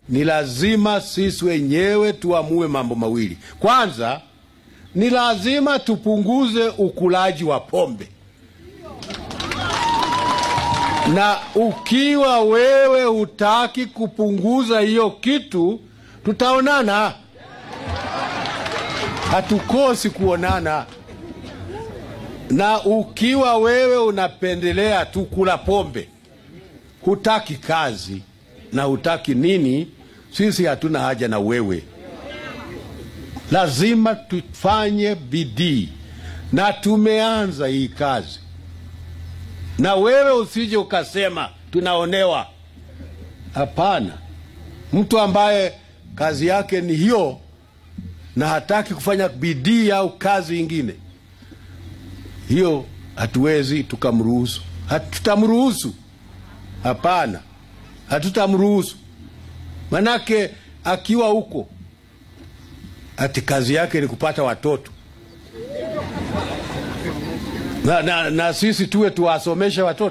ni lazima sisi wenyewe tuamue mambo mawili. Kwanza, ni lazima tupunguze ukulaji wa pombe, na ukiwa wewe hutaki kupunguza hiyo kitu, tutaonana, hatukosi kuonana. Na ukiwa wewe unapendelea tu kula pombe, hutaki kazi na hutaki nini, sisi hatuna haja na wewe. Lazima tufanye bidii, na tumeanza hii kazi, na wewe usije ukasema tunaonewa. Hapana, mtu ambaye kazi yake ni hiyo na hataki kufanya bidii au kazi ingine, hiyo hatuwezi tukamruhusu, hatutamruhusu. Hapana, hatutamruhusu. Manake akiwa huko ati kazi yake ni kupata watoto na, na, na sisi tuwe tuwasomeshe watoto,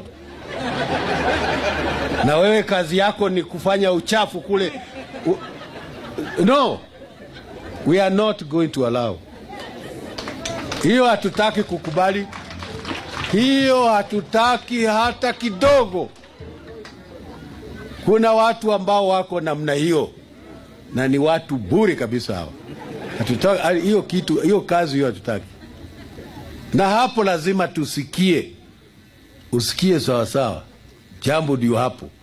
na wewe kazi yako ni kufanya uchafu kule u, no, we are not going to allow hiyo. Hatutaki kukubali hiyo, hatutaki hata kidogo. Kuna watu ambao wako namna hiyo na ni watu bure kabisa hawa. Hatutaki hiyo kitu, hiyo kazi hiyo hatutaki. Na hapo lazima tusikie, usikie sawasawa, jambo ndio hapo.